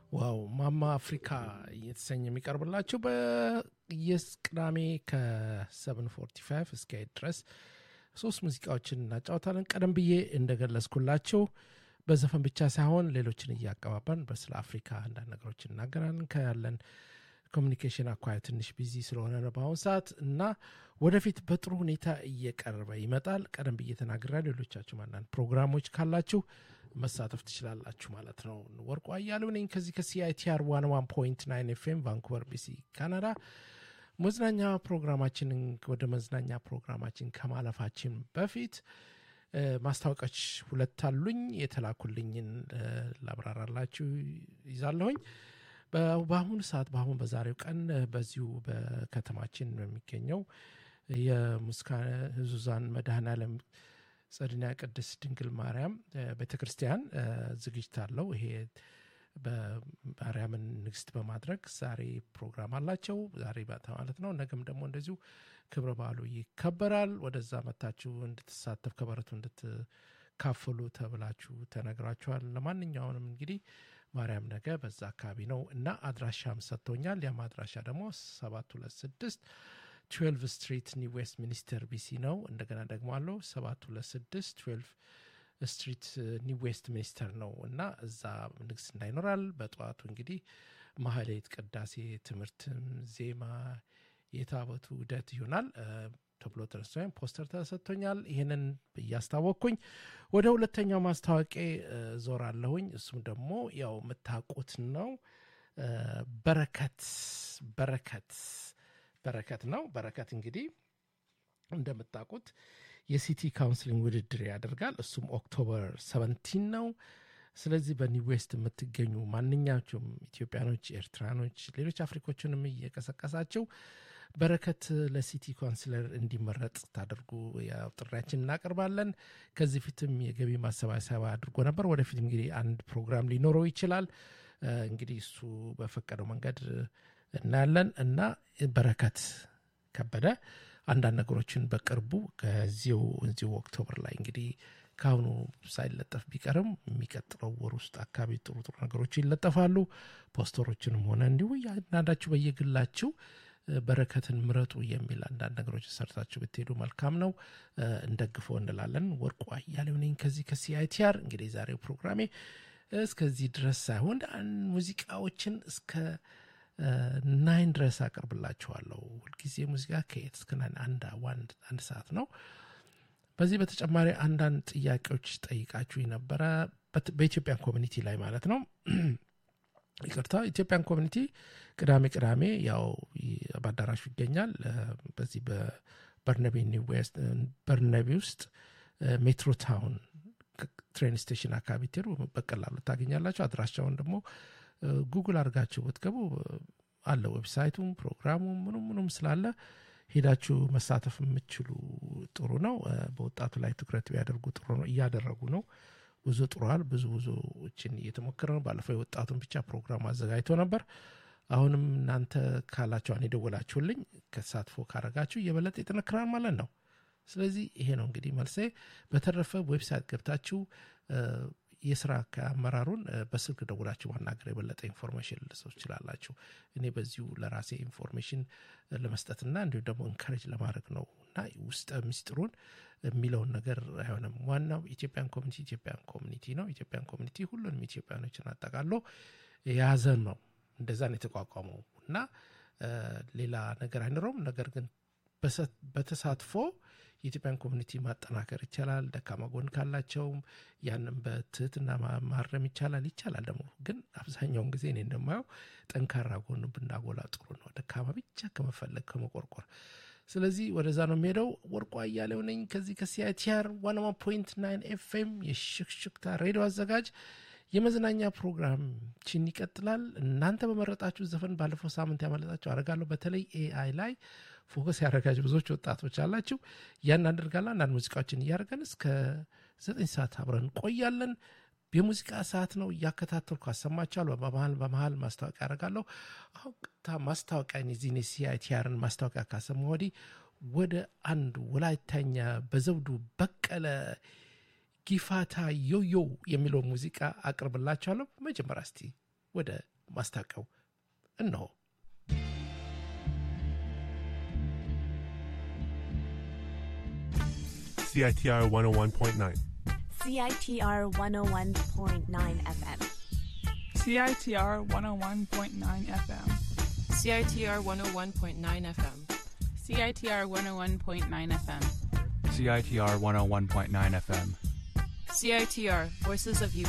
ዋው ማማ አፍሪካ እየተሰኘ የሚቀርብላችሁ በየቅዳሜ ከ745 እስከ ድረስ ሶስት ሙዚቃዎችን እናጫወታለን። ቀደም ብዬ እንደገለጽኩላችሁ በዘፈን ብቻ ሳይሆን ሌሎችን እያቀባበርን በስለ አፍሪካ አንዳንድ ነገሮች እናገራለን። ከያለን ኮሚኒኬሽን አኳያ ትንሽ ቢዚ ስለሆነ ነው በአሁኑ ሰዓት እና ወደፊት በጥሩ ሁኔታ እየቀረበ ይመጣል። ቀደም ብዬ ተናግሬያለሁ። ሌሎቻችሁም አንዳንድ ፕሮግራሞች ካላችሁ መሳተፍ ትችላላችሁ ማለት ነው። ወርቁ አያሌው ነኝ ከዚህ ከሲአይቲአር ዋን ዋን ፖይንት ናይን ኤፍኤም ቫንኩቨር ቢሲ ካናዳ። መዝናኛ ፕሮግራማችንን ወደ መዝናኛ ፕሮግራማችን ከማለፋችን በፊት ማስታወቂያዎች ሁለት አሉኝ። የተላኩልኝን ላብራራላችሁ ይዛለሁኝ። በአሁኑ ሰዓት በአሁን በዛሬው ቀን በዚሁ በከተማችን በሚገኘው የሙስካነ ህዙዛን መድኃኔዓለም ጸድና ቅድስት ድንግል ማርያም ቤተ ክርስቲያን ዝግጅት አለው። ይሄ በማርያምን ንግስት በማድረግ ዛሬ ፕሮግራም አላቸው። ዛሬ ማለት ነው። ነገም ደግሞ እንደዚሁ ክብረ በዓሉ ይከበራል። ወደዛ መታችሁ እንድትሳተፍ ከበረቱ እንድትካፈሉ ተብላችሁ ተነግራችኋል። ለማንኛውንም እንግዲህ ማርያም ነገ በዛ አካባቢ ነው እና አድራሻም ሰጥቶኛል። ያም አድራሻ ደግሞ ሰባት ሁለት ስድስት ትዌልቭ ስትሪት ኒው ዌስት ሚኒስተር ቢሲ ነው። እንደገና ደግሞ አለው ሰባት ሁለት ስድስት ትዌልቭ ስትሪት ኒው ዌስት ሚኒስተር ነው እና እዛ ንግስና ይኖራል። በጠዋቱ እንግዲህ ማህሌት፣ ቅዳሴ፣ ትምህርትም፣ ዜማ፣ የታቦቱ ውደት ይሆናል ተብሎ ተነስቶ ፖስተር ተሰጥቶኛል። ይህንን እያስታወቅኩኝ ወደ ሁለተኛው ማስታወቂያ ዞር አለሁኝ። እሱም ደግሞ ያው የምታውቁት ነው። በረከት በረከት በረከት ነው። በረከት እንግዲህ እንደምታውቁት የሲቲ ካውንስሊንግ ውድድር ያደርጋል። እሱም ኦክቶበር ሰቨንቲን ነው። ስለዚህ በኒው ዌስት የምትገኙ ማንኛቸውም ኢትዮጵያኖች፣ ኤርትራኖች፣ ሌሎች አፍሪኮችንም እየቀሰቀሳቸው በረከት ለሲቲ ካውንስለር እንዲመረጥ ታደርጉ ያው ጥሪያችን እናቀርባለን። ከዚህ ፊትም የገቢ ማሰባሰቢያ አድርጎ ነበር። ወደፊት እንግዲህ አንድ ፕሮግራም ሊኖረው ይችላል። እንግዲህ እሱ በፈቀደው መንገድ እናያለን እና በረከት ከበደ አንዳንድ ነገሮችን በቅርቡ ከዚሁ እዚሁ ኦክቶበር ላይ እንግዲህ ከአሁኑ ሳይለጠፍ ቢቀርም የሚቀጥለው ወር ውስጥ አካባቢ ጥሩ ጥሩ ነገሮች ይለጠፋሉ። ፖስተሮችንም ሆነ እንዲሁ አንዳንዳችሁ በየግላችሁ በረከትን ምረጡ የሚል አንዳንድ ነገሮች ሰርታችሁ ብትሄዱ መልካም ነው። እንደግፎ እንላለን። ወርቁ አያሌው ነኝ ከዚህ ከሲአይቲአር። እንግዲህ የዛሬው ፕሮግራሜ እስከዚህ ድረስ ሳይሆን ሙዚቃዎችን እስከ ናይን ድረስ አቀርብላችኋለሁ። ሁልጊዜ ሙዚቃ ከኤት እስከ ናይን አንድ አንድ ሰዓት ነው። በዚህ በተጨማሪ አንዳንድ ጥያቄዎች ጠይቃችሁ ነበረ በኢትዮጵያን ኮሚኒቲ ላይ ማለት ነው። ይቅርታ ኢትዮጵያን ኮሚኒቲ ቅዳሜ ቅዳሜ ያው በአዳራሹ ይገኛል። በዚህ በበርነቢ ኒው ዌስት በርነቢ ውስጥ ሜትሮ ታውን ትሬን ስቴሽን አካባቢ ትሄዱ በቀላሉ ታገኛላችሁ። አድራሻውን ደግሞ ጉግል አድርጋችሁ ብትገቡ አለ ዌብሳይቱም ፕሮግራሙም ምኑም ምኑም ስላለ ሄዳችሁ መሳተፍ የምችሉ ጥሩ ነው። በወጣቱ ላይ ትኩረት ቢያደርጉ ጥሩ ነው። እያደረጉ ነው። ብዙ ጥሯል። ብዙ ብዙዎችን እየተሞከረ ነው። ባለፈው የወጣቱን ብቻ ፕሮግራም አዘጋጅቶ ነበር። አሁንም እናንተ ካላችኋን የደወላችሁልኝ ከተሳትፎ ካረጋችሁ እየበለጠ ይጠነክራል ማለት ነው። ስለዚህ ይሄ ነው እንግዲህ መልሴ። በተረፈ ዌብሳይት ገብታችሁ የስራ አመራሩን በስልክ ደውላችሁ ማናገር የበለጠ ኢንፎርሜሽን ልሰው ትችላላችሁ። እኔ በዚሁ ለራሴ ኢንፎርሜሽን ለመስጠትና እንዲሁም ደግሞ እንካሬጅ ለማድረግ ነው እና ውስጠ ምስጢሩን የሚለውን ነገር አይሆንም። ዋናው ኢትዮጵያን ኮሚኒቲ ኢትዮጵያን ኮሚኒቲ ነው። ኢትዮጵያን ኮሚኒቲ ሁሉንም ኢትዮጵያኖችን አጠቃሎ የያዘ ነው። እንደዛ ነው የተቋቋመው እና ሌላ ነገር አይኖረውም። ነገር ግን በተሳትፎ የኢትዮጵያን ኮሚኒቲ ማጠናከር ይቻላል። ደካማ ጎን ካላቸውም ያንም በትህትና ማረም ይቻላል። ይቻላል ደግሞ ግን አብዛኛውን ጊዜ እኔ እንደማየው ጠንካራ ጎን ብናጎላ ጥሩ ነው፣ ደካማ ብቻ ከመፈለግ ከመቆርቆር። ስለዚህ ወደዛ ነው የሚሄደው። ወርቁ አያሌው ነኝ ከዚህ ከሲአይቲአር ዋን ዋን ፖይንት ናይን ኤፍኤም የሽክሽክታ ሬዲዮ አዘጋጅ። የመዝናኛ ፕሮግራምችን ይቀጥላል። እናንተ በመረጣችሁ ዘፈን ባለፈው ሳምንት ያመለጣችሁ አደርጋለሁ። በተለይ ኤአይ ላይ ፎከስ ያደረጋችሁ ብዙዎች ወጣቶች አላችሁ። ያን አደርጋለሁ። አንዳንድ ሙዚቃዎችን እያደረገን እስከ ዘጠኝ ሰዓት አብረን እንቆያለን። የሙዚቃ ሰዓት ነው። እያከታተልኩ አሰማችኋለሁ። በመሀል በመሀል ማስታወቂያ ያደርጋለሁ። አሁን ቅጥታ ማስታወቂያ ዚኔ ሲአይቲአርን ማስታወቂያ ካሰማ ወዲህ ወደ አንድ ወላይታኛ በዘውዱ በቀለ ጊፋታ ዮዮ የሚለው ሙዚቃ አቅርብላችኋለሁ። መጀመሪያ እስቲ ወደ ማስታወቂያው እነሆ። CITR 101.9. CITR 101.9 FM. CITR 101.9 FM. CITR 101.9 FM. CITR 101.9 FM. CITR 101.9 FM. CITR Voices of Youth.